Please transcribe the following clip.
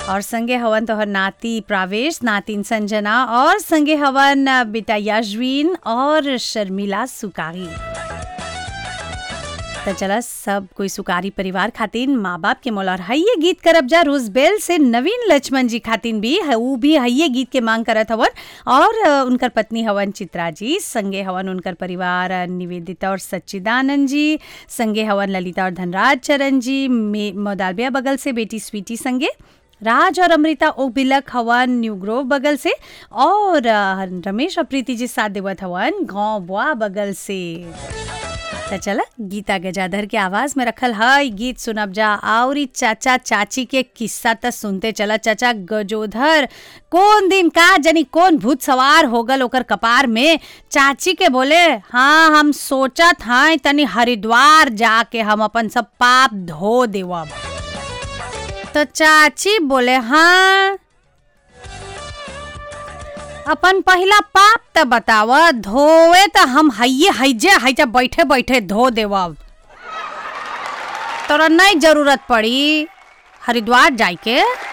और संगे हवन तोहर नाती प्रावेश नातिन संजना और संगे हवन बेटा याजवीन और शर्मिला सुकारी तो चला सब कोई सुकारी परिवार खातिन माँ बाप के मोलार हइये गीत करब जा रोजबेल से नवीन लक्ष्मण जी खातिन भी है ऊ भी हइये गीत के मांग करत हवन और अ, उनकर पत्नी हवन चित्रा जी संगे हवन उनकर परिवार अ, निवेदिता और सच्चिदानंद जी संगे हवन ललिता और धनराज चरण जी मे- मोदालबिया बगल से बेटी स्वीटी संगे राज और अमृता ओबिलक हवन न्यू ग्रोव बगल से और अ, रमेश और प्रीति जी साथ देवत हवन गाँव बुआ बगल से तो चला गीता गजाधर के आवाज में रखल है गीत सुनब जा और ई चाचा चाची के किस्सा तो सुनते चला चाचा गजोधर कौन दिन का जनी कौन भूत सवार हो गल ओकर कपार में चाची के बोले हाँ हम सोचत हैं तनी हरिद्वार जाके हम अपन सब पाप धो देवब तो चाची बोले हाँ अपन पहिला पाप त बताव धोवे त हम हइये हइजे हइजा बैठे बैठे धो देवब तोरा नहीं जरूरत पड़ी हरिद्वार जाए के